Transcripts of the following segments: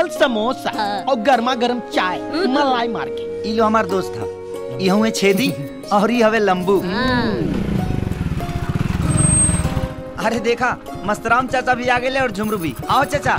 Special samosa और गर्मा गर्म चाय मलाई मार के ई लो हमार दोस्त था ई हुए छेदी और ई हवे लंबू अरे देखा मस्तराम चाचा भी आ गए और झुमरू भी आओ चाचा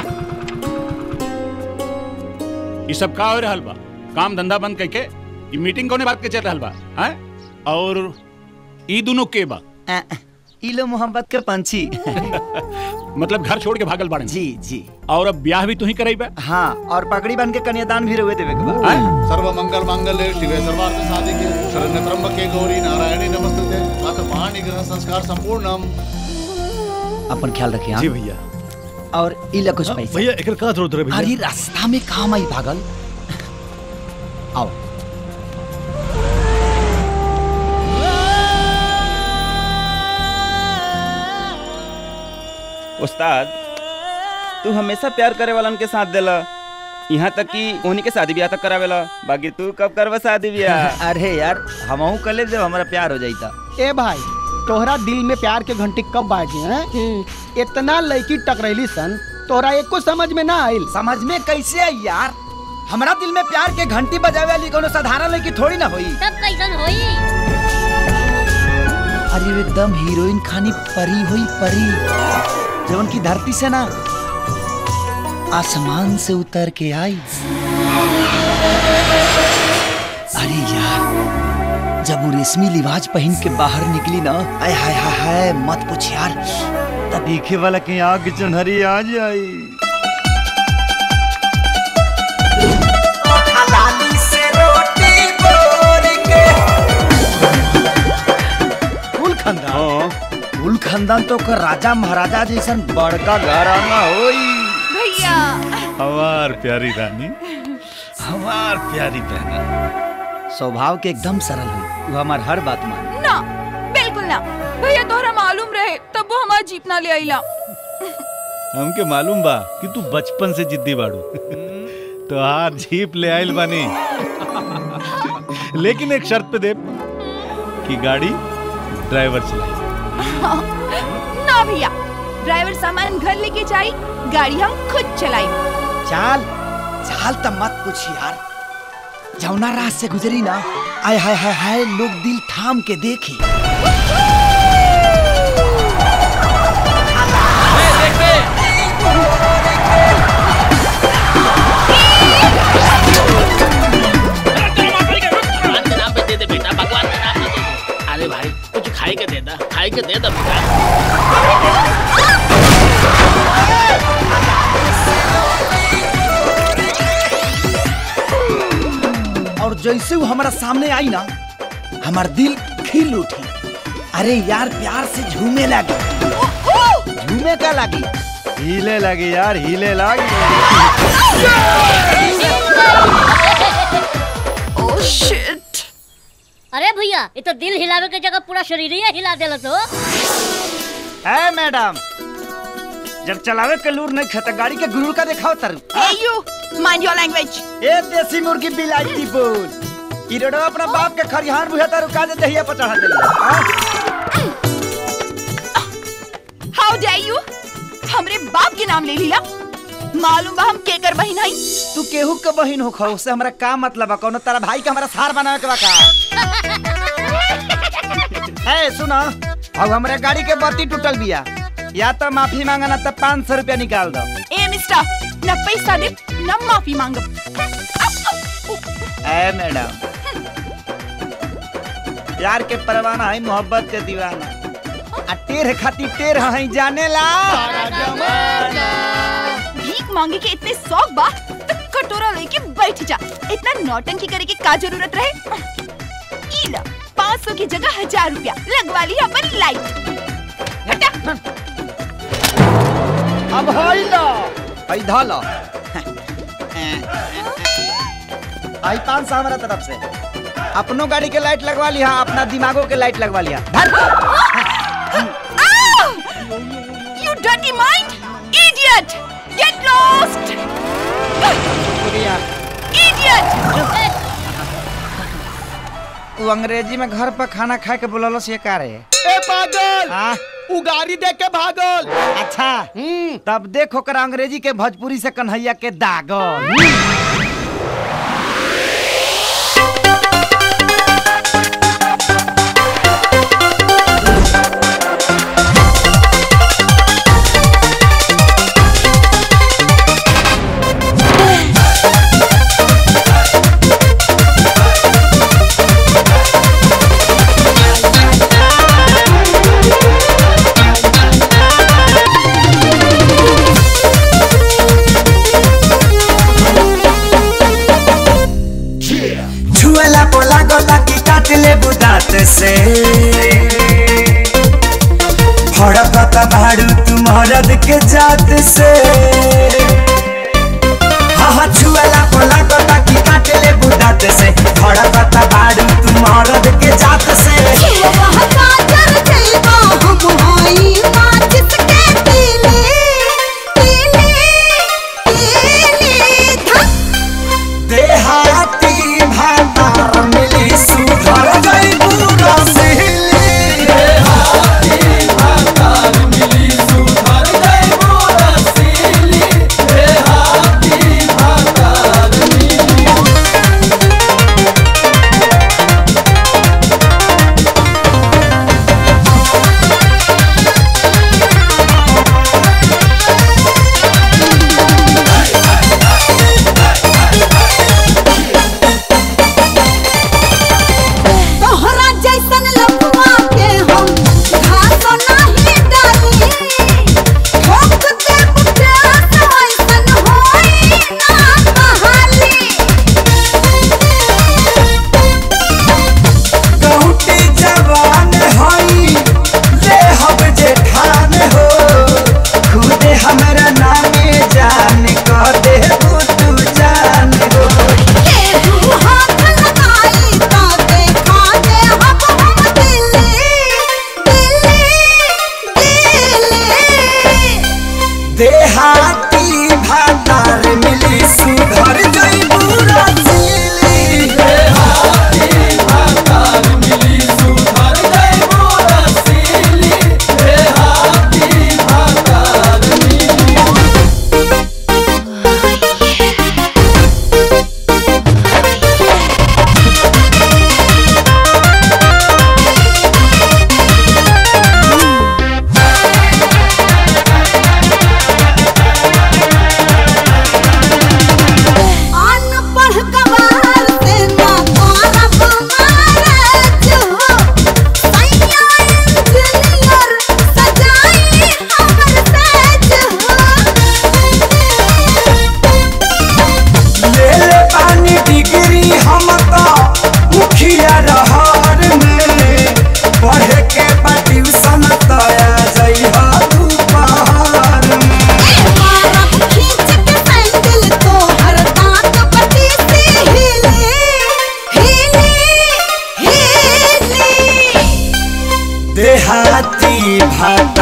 ये सब का हो रहल बा काम धंधा बंद करके ये मीटिंग कोने बात के चल रहल बा हैं और ई दोनों के बा अ, ई लो मोहब्बत के पंछी मतलब घर छोड़ के भागल बाड़न जी जी और अब ब्याह भी तू ही कराई बा हाँ और पगड़ी बन के कन्यादान भी रुए देवे के बा सर्व मंगल मांगल्ये शिवे सर्वार्थ साधिके शरण्य त्र्यंबके गौरी नारायणी नमस्ते अथ पाणी ग्रह संस्कार संपूर्णम अपन ख्याल रखिए हाँ? जी भैया और ई लो कुछ पैसा भैया एक का जरूरत है अरे भैया रास्ता में काम आई भागल आओ उस्ताद तू हमेशा प्यार करे वालन के साथ देला यहाँ तक कि उन्हीं के शादी ब्याह तक करावेला बाकी तू कब करवा शादी ब्याह अरे यार हमहू कले जब हमारा प्यार हो जाता ए भाई तोहरा दिल में प्यार के घंटी कब बाजे हैं इतना लड़की टकरैली सन तोहरा एको समझ में ना आइल समझ में कैसे आई यार हमारा दिल में प्यार के घंटी बजावे वाली कोनो साधारण लड़की थोड़ी ना होई तब कैसन होई अरे वो एकदम हीरोइन खानी परी हुई परी जवन की धरती से ना आसमान से उतर के आई अरे यार जब वो रेशमी लिबाज पहन के बाहर निकली ना आय हाय हाय हाय मत पूछ यार तब देखे वाला के आग चुनहरी आ जाई कुल खानदान कुल खानदान तो ओकर राजा महाराजा जैसन बड़का घराना होई भैया हमार प्यारी रानी हमार प्यारी बहना स्वभाव के एकदम सरल हुई वो हमार हर बात मान ना बिल्कुल ना भैया तोहरा मालूम रहे तब वो हमारा जीप ना ले आईला हमके मालूम बा कि तू बचपन से जिद्दी बाड़ू तो हार जीप ले आइल बानी लेकिन एक शर्त पे दे कि गाड़ी ड्राइवर चलाए ना भैया ड्राइवर सामान घर लेके जाई गाड़ी हम खुद चलाई चाल चाल तो मत पूछ यार जौना रात से गुजरी ना आय हाय हाय हाय लोग दिल थाम के देखी भगवान के नाम पे दे दे बेटा भगवान के नाम पे दे दे अरे भाई कुछ खाई के दे दा खाई के दे दा बेटा और जैसे वो हमारा सामने आई ना हमार दिल खिल उठी अरे यार प्यार से झूमे लगी झूमे का लगी हिले लगी यार हिले लगी ओह शिट अरे भैया ये तो दिल हिलावे के जगह पूरा शरीर ही हिला देला तो है मैडम जब चलावे के लूर नहीं खाता गाड़ी के गुरूर का दिखाओ तर Hey you, mind your language. ए देसी मुर्गी बिलाईती बोल ई रोडवा अपना बाप के खरिहान बुझा तर रुका दे दहिया पर चढ़ा दे How dare you? हमरे बाप के नाम ले लीला मालूम बा हम केकर बहिन हई तू केहू के बहिन हो खौ से हमरा का मतलब बा कोनो तारा भाई के हमरा सार बनावे के बा का ए सुना अब हमरे गाड़ी के बत्ती टूटल बिया या तो माफी मांगा ना तो पाँच सौ रुपया निकाल दो ए मिस्टर न पैसा दे न माफी मांगब ए मैडम प्यार के परवाना है मोहब्बत के दीवाना आ टेर खातिर टेर है जाने ला भीख मांगे के इतने शौक बा तो कटोरा लेके बैठ जा इतना नौटंकी करे की का जरूरत रहे ई ला पाँच सौ की जगह हजार रुपया लगवा लिया अपन लाइट हटा अब हई लो हई धा लो आई पाँच सौ हमारा तरफ से अपनो गाड़ी के लाइट लगवा लिया अपना दिमागों के लाइट लगवा लिया धर You dirty mind! Idiot! Get lost! Idiot! वो अंग्रेजी में घर पर खाना खाए के बोललो से का रे ए पागल आ उगारी देख के भागल अच्छा हम्म तब देख ओकरा अंग्रेजी के भोजपुरी से कन्हैया के दागल छुएला पोला गोला की काट ले बुदात से भड़कता भाड़ू तुम हरद के जात से हाँ हाँ छुएला पोला गोला की काट ले बुदात से भड़कता भाड़ू तुम हरद के जात से देहाती भातार मिली सुधर गई पूरा सिहली देहाती भातार मिली सुधर गई पूरा सिहली देहाती भातार मिली तोहरा जैसन लफुआ के हम घास नाही डाली ठोक दे बुटास ऐसन होई ना कहाली कहूटी जवान हई ले हब जेठान हो खुदे हमरा नामे जान कह दे तू जान हो केहू हाथ लगाई तो देखा दे हम हम दिल्ली दिल्ली दिल्ली देहाती भातार मिली सुधर गई पूरा सिली देहाती भातार मिली सुधर गई पूरा सिली देहाती भातार मिली अनपढ़ गवार से ना करब मैरेज हो सैया इंजीनियर सजाई हमर सेज ले ले पानी डिग्री हम तो मुखिया रहर में पढ़े के बा ट्यूशन तया जई हा तू पहाड़ में मारब खींच के सैंडल तोहर दांत बटी से हिले हिले हिले देहाती भात